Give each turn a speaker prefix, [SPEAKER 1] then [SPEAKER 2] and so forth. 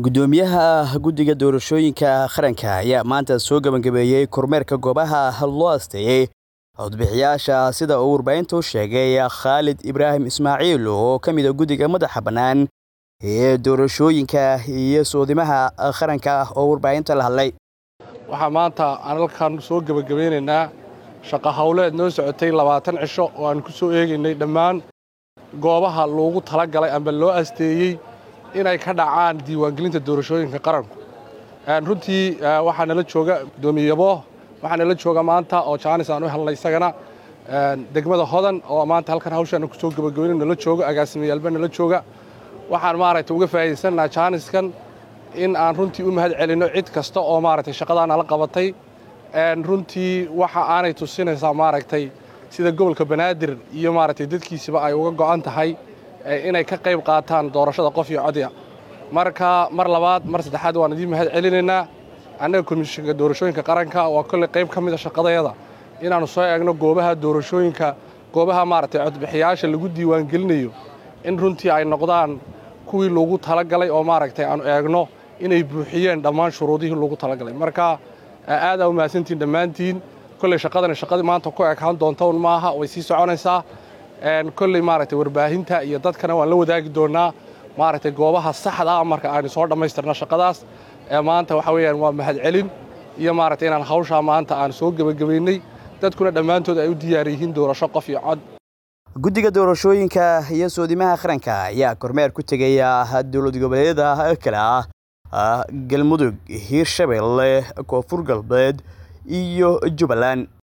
[SPEAKER 1] gudoomiyaha guddiga doorashooyinka qaranka ayaa maanta soo gabagabeeyey kormeerka goobaha loo asteeyey codbixiyaasha sida uu warbaahinta u sheegay khaalid ibraahim ismaaciil oo ka mid a guddiga madaxa bannaan ee doorashooyinka iyo soodimaha qaranka oo warbaahinta la hadlay
[SPEAKER 2] waxaa maanta aan halkan soo gebagabeynaynaa shaqo howleed noo socotay labaatan cisho oo aan ku soo eegaynay dhammaan goobaha loogu talagalay amba loo asteeyey inay ka dhacaan diiwaangelinta doorashooyinka qaranku runtii waxaa nala jooga gudoomiyeyabo waxaa nala jooga maanta oo jaanis aan u helnay isagana degmada hodan oo maanta halkan hawshaan ku soo gebagabeyn nala joogo agaasimiyaalba nala jooga waxaan maaragtay uga faa'iidaysannaha jaaniskan in aan runtii u mahad celinno cid kasta oo maaragtay shaqadaa nala qabatay runtii waxa aanay tusinaysaa maaragtay sida gobolka banaadir iyo maaragtay dadkiisiba ay uga go'an tahay inay ka qayb qaataan doorashada qof iyo codya marka mar labaad mar saddexaad waan idiin mahad celinaynaa annaga komishinka doorashooyinka qaranka waa kolley qayb ka mid a shaqadayada inaannu soo eegno goobaha doorashooyinka goobaha maaragtay codbixiyaasha lagu diiwaangelinayo in runtii ay noqdaan kuwii loogu talagalay oo maaragtay aanu eegno inay buuxiyeen dhammaan shuruudihii loogu talagalay marka aadaa u mahadsantiin dhammaantiin kolley shaqadani shaqadii maanta ku ekaan doonta un maaha way sii soconaysaa kolley maaragtay warbaahinta iyo dadkana waan la wadaagi doonnaa maaragtay goobaha saxda ah marka aynu soo dhammaystirno shaqadaas maanta waxa weeyaan waa mahad celin iyo maaragtay inaan hawshaa maanta aan soo gebagabaynay dadkuna dhammaantood ay u diyaar yihiin doorasho qof iyo cod
[SPEAKER 1] guddiga doorashooyinka iyo soodimaha qaranka ayaa kormeer ku tegaya dowlad goboleedyada kale ah galmudug hiirshabelle koonfur galbeed iyo jubbaland